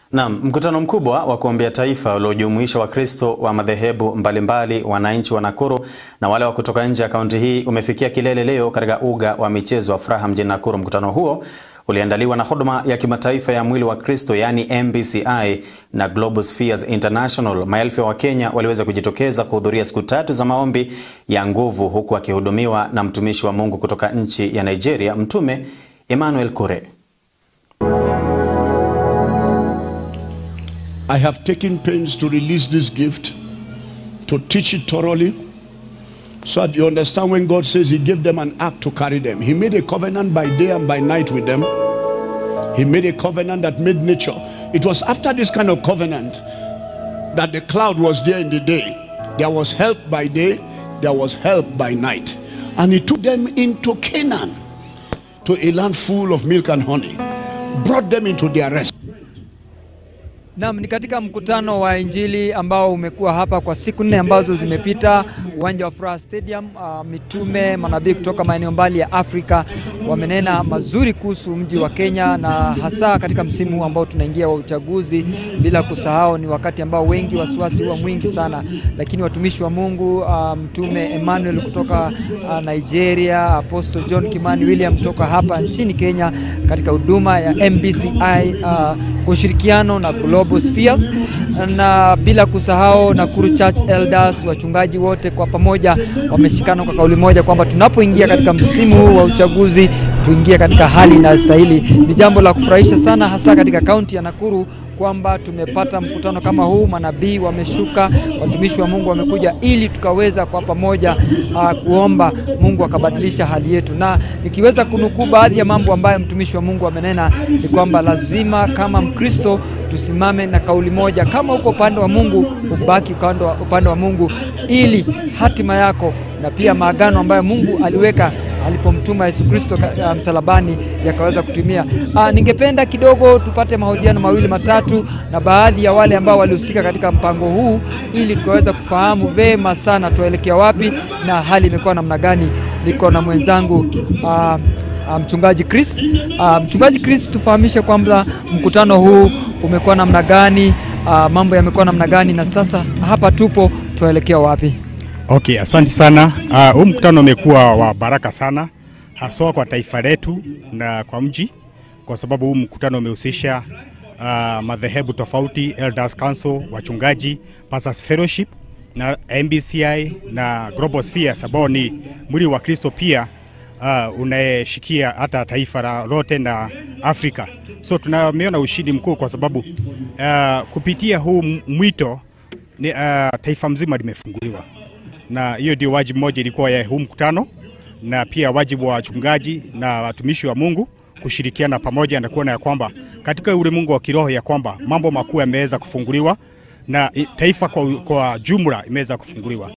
Naam, mkutano mkubwa wa kuombea taifa uliojumuisha Wakristo wa madhehebu mbalimbali, wananchi wa Nakuru na wale wa kutoka nje ya kaunti hii umefikia kilele leo katika uga wa michezo wa Furaha mjini Nakuru. Mkutano huo uliandaliwa na huduma ya kimataifa ya mwili wa Kristo yaani MBCI na Global Spheres International. Maelfu ya Wakenya waliweza kujitokeza kuhudhuria siku tatu za maombi ya nguvu huku akihudumiwa na mtumishi wa Mungu kutoka nchi ya Nigeria, Mtume Emmanuel Kure. I have taken pains to release this gift, to teach it thoroughly, so that you understand when God says He gave them an act to carry them. He made a covenant by day and by night with them. He made a covenant that made nature. It was after this kind of covenant that the cloud was there in the day. There was help by day, there was help by night. And He took them into Canaan, to a land full of milk and honey, brought them into their rest. Naam, ni katika mkutano wa Injili ambao umekuwa hapa kwa siku nne ambazo zimepita, uwanja wa Furaha Stadium. Uh, mitume manabii kutoka maeneo mbali ya Afrika wamenena mazuri kuhusu mji wa Kenya, na hasa katika msimu ambao tunaingia wa uchaguzi, bila kusahau ni wakati ambao wengi wasiwasi huwa mwingi sana, lakini watumishi wa Mungu uh, mtume Emmanuel kutoka uh, Nigeria, Apostle John Kimani William kutoka hapa nchini Kenya katika huduma ya MBCI uh, kwa ushirikiano na Global Spheres na bila kusahau Nakuru Church Elders, wachungaji wote kwa pamoja wameshikana kwa kauli moja kwamba tunapoingia katika msimu huu wa uchaguzi tuingie katika hali inayostahili. Ni jambo la kufurahisha sana, hasa katika kaunti ya Nakuru kwamba tumepata mkutano kama huu, manabii wameshuka, watumishi wa Mungu wamekuja ili tukaweza kwa pamoja uh, kuomba Mungu akabadilisha hali yetu, na nikiweza kunukuu baadhi ya mambo ambayo mtumishi wa Mungu amenena ni kwamba lazima kama Mkristo tusimame na kauli moja, kama uko upande wa Mungu ubaki upande wa Mungu, ili hatima yako na pia maagano ambayo Mungu aliweka alipomtuma Yesu Kristo uh, msalabani yakaweza kutimia. Uh, ningependa kidogo tupate mahojiano mawili matatu na baadhi ya wale ambao walihusika katika mpango huu ili tukaweza kufahamu vema sana tuelekea wapi na hali imekuwa namna gani. Niko na mwenzangu uh, mchungaji Chris. Uh, mchungaji Chris, tufahamishe kwamba mkutano huu umekuwa namna gani, uh, mambo yamekuwa namna gani, na sasa hapa tupo tuelekea wapi? Okay, asante sana. Huu uh, mkutano umekuwa wa baraka sana haswa kwa taifa letu na kwa mji, kwa sababu huu mkutano umehusisha uh, madhehebu tofauti, Elders Council, wachungaji, Pastors Fellowship na MBCI na Global Spheres ambao ni mwili wa Kristo pia uh, unayeshikia hata taifa la lote na Afrika. So tunameona ushindi mkuu kwa sababu uh, kupitia huu mwito ni, uh, taifa mzima limefunguliwa na hiyo ndio wajibu mmoja ilikuwa ya huu mkutano, na pia wajibu wa wachungaji na watumishi wa Mungu kushirikiana pamoja na kuona ya kwamba katika ulimwengu wa kiroho ya kwamba mambo makuu yameweza kufunguliwa na taifa kwa, kwa jumla imeweza kufunguliwa.